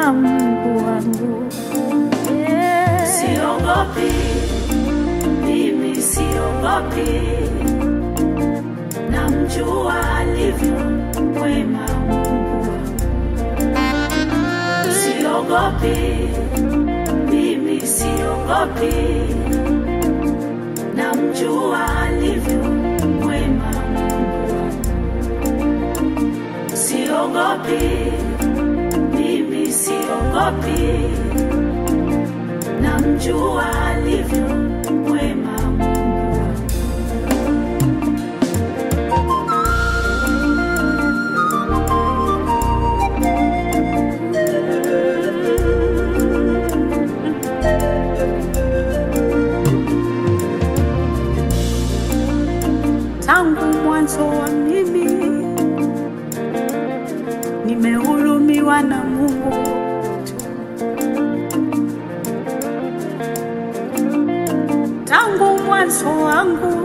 mwema Mungu wangu. Yeah. Siogopi, mimi siogopi, namjua alivyo mwema Mungu wangu. Siogopi, mimi siogopi, namjua alivyo mwema Mungu wangu. Siogopi, mimi siogopi namjua alivyo mwema Mungu wangu. tangu mwanzo wa mimi nimehurumiwa na Mungu tu. Tangu mwanzo wangu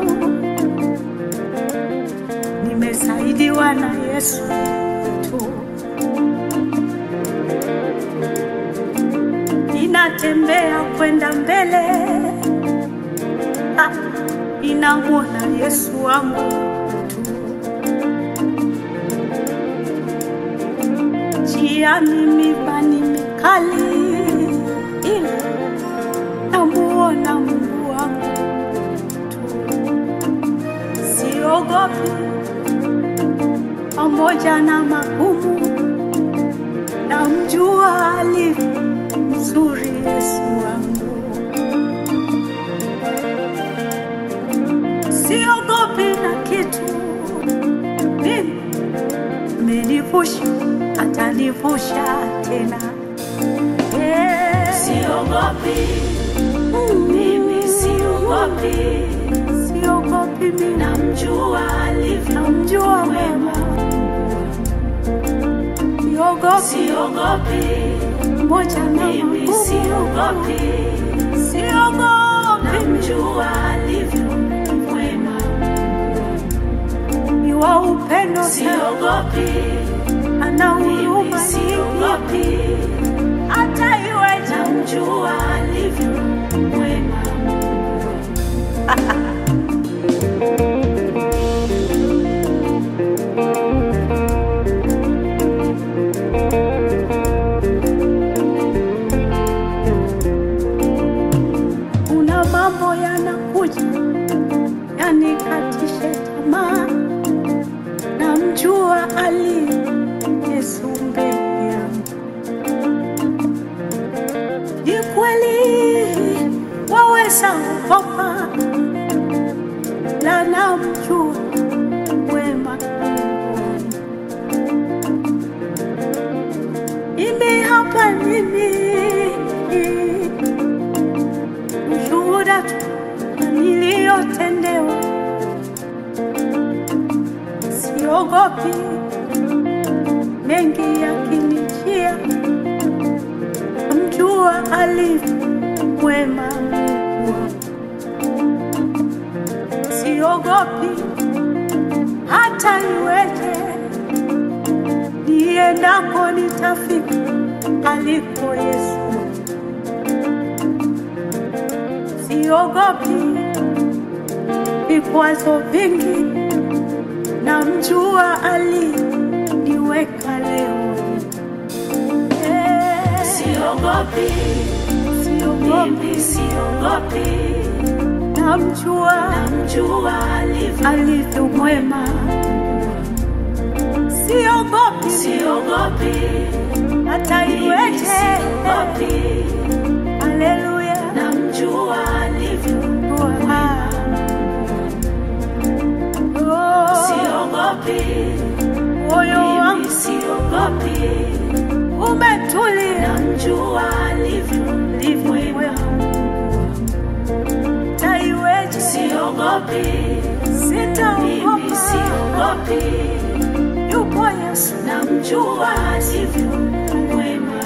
nimesaidiwa na Yesu tu. Ninatembea kwenda mbele ah, ninamwona Yesu wangu tu. Njiani mibani mikali, ila namuona Mungu wangu tu. Siogopi pamoja na magumu, namjua alivyo mzuri Yesu wangu. siogopi na kitu, mimi amenivusha, atanivusha tena. Yeah. Siogopi, Mm, mimi siogopi, siogopi mimi, namjua alivyo namjua mwema. siogopi Siogopi, moja na mimi magumu, siogopi, siogopi namjua alivyo mwema. ni wa upendo sana, Siogopi, ana mimi huruma nyingi, siogopi, hata iweje namjua alivyo mwema. kuna mambo yanakuja yanikatishe tamaa, namjua ali Yesu mbele yangu. Ni kweli waweza ogopa, la namjua wema Mungu wangu. Mimi hapa mimi ushuhuda tu na niliyotendewa, siogopi mengi yakinijia, mjua alivyo mwema Mungu wangu. siogopi hata iweje, niendako nitafika aliko Yesu. siogopi vikwazo vingi, namjua aliniweka leo. Eh, Siogopi, Siogopi, mimi siogopi, namjua namjua alivyo alivyo mwema. Siogopi Siogopi, hata mimi iweje, siogopi, haleluya. namjua alivyo Ah. Oh, Siogopi, moyo mimi wangu siogopi, umetulia, namjua alivyo ndivyo mwema. mwema. Hata iweje, Siogopi, mimi sitaogopa, siogopi, yupo Yesu. namjua alivyo mwema.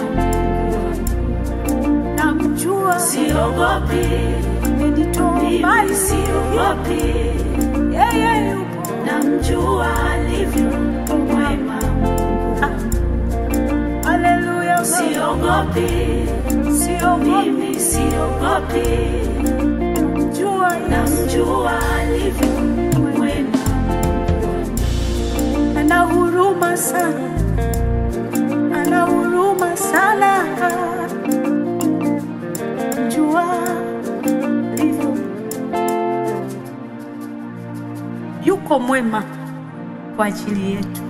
namjua Siogopi, amenitoa mimi mbali, siogopi, yeye yupo namjua alivyo mwema. haleluya siogopi, siogopi, mimi siogopi, jua namjua alivyo mwema, ana huruma sana, ana huruma sana. Jua alivyo, yuko mwema kwa ajili yetu.